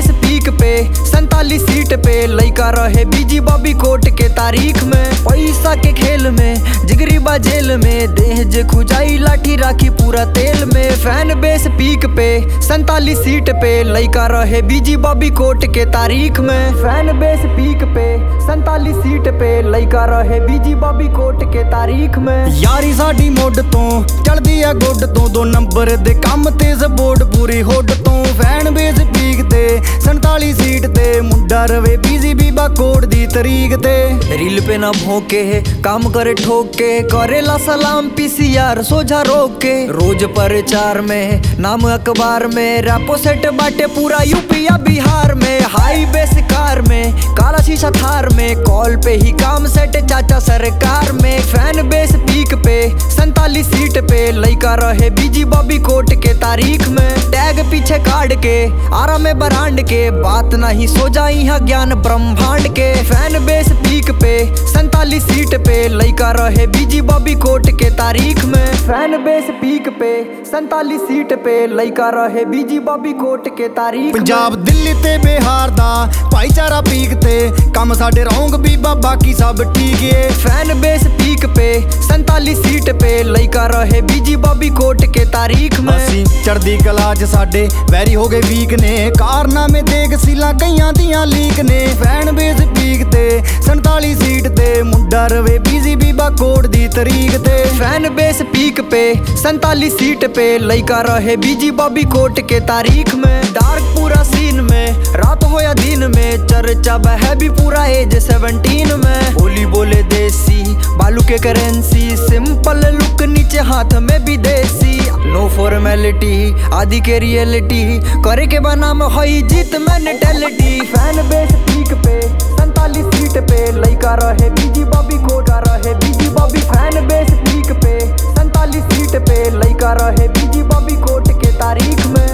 Base peak पे संतालीस seat पे लइका रहे बीजी बॉबी कोट के तारीख में पैसा के खेल में जिगरी बा जेल में देह जे खुजाई लाठी राखी पूरा तेल में फैन बेस पीक पे संतालीस सीट पे लइका रहे बीजी बॉबी कोट के तारीख में फैन बेस पीक पे संतालीस सीट पे लइका रहे बीजी बॉबी कोट के तारीख में ਯਾਰੀ ਸਾਡੀ ਮੁੱਢ ਤੋਂ ਚੜਦੀ ਆ ਗੁੱਡ ਤੋਂ ਦੋ ਨੰਬਰ ਦੇ ਕੰਮ ਤੇ ਸਪੋਰਟ ਪੂਰੀ ਹੁੱਡ ਤੋਂ ਫੈਨ ਬੇਸ ਪੀਕ ਤੇ 47 ਸੀਟ ਤੇ ਮੁੰਡਾ ਰਵੇ ਬੀਜ਼ੀ ਬੀਬਾ ਕੋਡ ਦੀ ਤਰੀਕ ਤੇ रील पे ना भोंके काम करे ठोके करेला सलाम पीसीआर सोझा रोक के रोज प्रचार में नाम अखबार में रैपो सेट बाटे पूरा यूपी या बिहार में हाई बेस कार में काला शीशा थार में कॉल पे ही काम सेट चाचा सरकार में फैन बेस पीक पे संतालीस सीट पे लइका रहे बीजी बॉबी कोट के तारीख में टैग पीछे काट के आरा में बरांड के बात नहीं सो जाई यहाँ ज्ञान ब्रह्मांड के फैन बेस पीक पे संतालीस सीट पे लइका रहे बीजी बॉबी कोट के तारीख में फैन बेस पीक पे संतालीस सीट पे लइका रहे बीजी बॉबी कोट के तारीख में। ਪੰਜਾਬ ਦਿੱਲੀ ਤੇ ਬਿਹਾਰ ਦਾ ਭਾਈਚਾਰਾ ਪੀਕ ਤੇ ਕੰਮ ਸਾਡੇ ਰੌਂਗ ਬੀਬਾ ਬਾਕੀ ਸਭ ਠੀਕ ਏ फैन बेस पीक पे संतालीस सीट पे लइका रहे बीजी बॉबी कोट के तारीख में ਅਸੀਂ ਚੜਦੀ ਕਲਾ 'ਚ ਸਾਡੇ ਵੈਰੀ ਹੋ ਗਏ ਵੀਕ ਨੇ ਕਾਰਨਾਮੇ ਦੇਖ ਸੀਲਾਂ ਕਈਆਂ ਦੀਆਂ ਲੀਕ ਨੇ ਫੈਨ ਬੇਸ ਪੀਕ ਤੇ 47 ਸੀਟ ਤੇ ਮੁੰਡਾ ਰਵੇ ਬੀਜ਼ੀ ਬੀਬਾ ਕੋਡ ਦੀ ਤਰੀਕ ਤੇ फैन बेस पीक पे संतालीस सीट पे लइका रहे बीजी बॉबी कोट के तारीख में डार्क पूरा सीन में रात हो या दिन में चर्चा है भी पूरा एज सेवनटीन में बोली बोले देसी बालू के करेंसी सिंपल लुक नीचे हाथ में भी देसी नो फॉर्मेलिटी आदि के रियलिटी करे के बनाम हई जीत मेंटेलिटी फैन बेस पीक पे संतालीस सीट पे लइका रहे बीजी बॉबी कोट रहे busy Bobby fan base peak पे संतालीस सीट पे लइका रहे बीजी बॉबी कोट के तारीख में